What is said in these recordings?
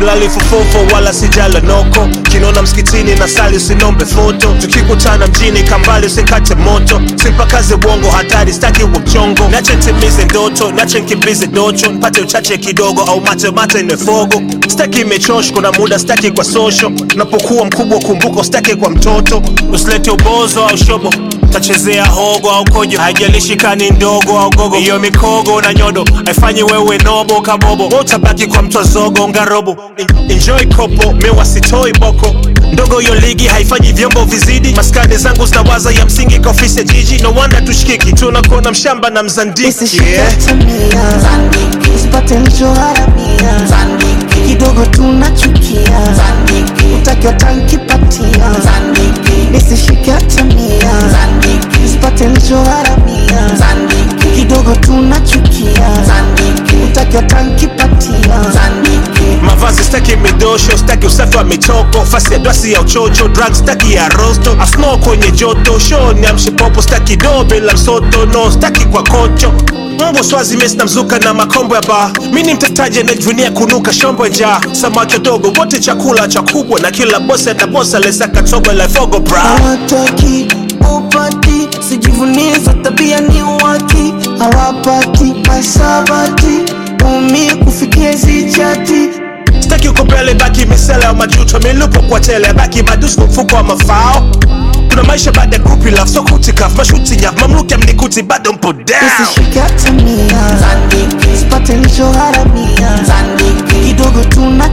silali fofofo wala sijala noko kinona msikitini na sali usinombe foto tukikutana mjini kambali usikate moto simpakaze bongo hatari staki uchongo nache ntimize ndoto nache nkimbize docho mpate uchache kidogo au mate mate nefogo staki imechosh kuna muda staki kwa social napokuwa mkubwa kumbuka staki kwa mtoto usilete ubozo au shobo tachezea hogo au kojo haijalishi kani ndogo au gogo hiyo mikogo na nyodo haifanyi wewe nobo kabobo utabaki kwa mtwa zogo ngarobo En- enjoy kopo mewa sitoi boko ndogo hiyo ligi haifanyi vyombo vizidi maskani zangu zinawaza ya msingi kwa ofisi ya jiji no wonder tushikiki tunakuona mshamba na mzandiki yeah. Zandiki, usipate nilichoharamia kidogo tunachukia utakiwa tankipatia nisishike atamia usipate nilichoharamia kidogo tunachukia utakiwa tankipatia mavazi staki midosho staki usafi wa mitoko fasi ya dwasi ya uchocho drug staki ya rosto asno kwenye joto show ni amshipopo staki do bila msoto no staki kwa kocho mbwa swazi mesi na mzuka na makombo ya baa mi ni mtetaji anajivunia kunuka shombo ya njaa samaki wadogo wote chakula cha kubwa na kila bosi atabosa lesaka tobo la fogo bra hawataki upati sijivunie za tabia ni waki hawapati masabati umi kufikia zichati staki uko mbele baki misele ya majuto milupo kwa tele baki madusko mfuko wa mafao kuna maisha baada ya kupi love so kutikaf mashuti nyaf mamluki amnikuti bado mpo down nisishike atamia sipate nilichoharamia kidogo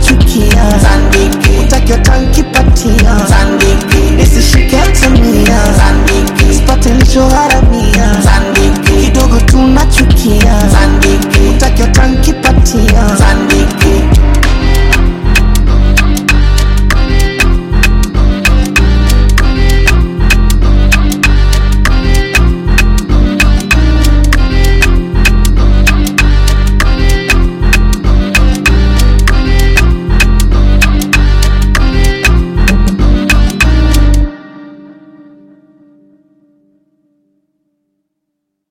tunachukia utakiwa tankipatia nisishike atamia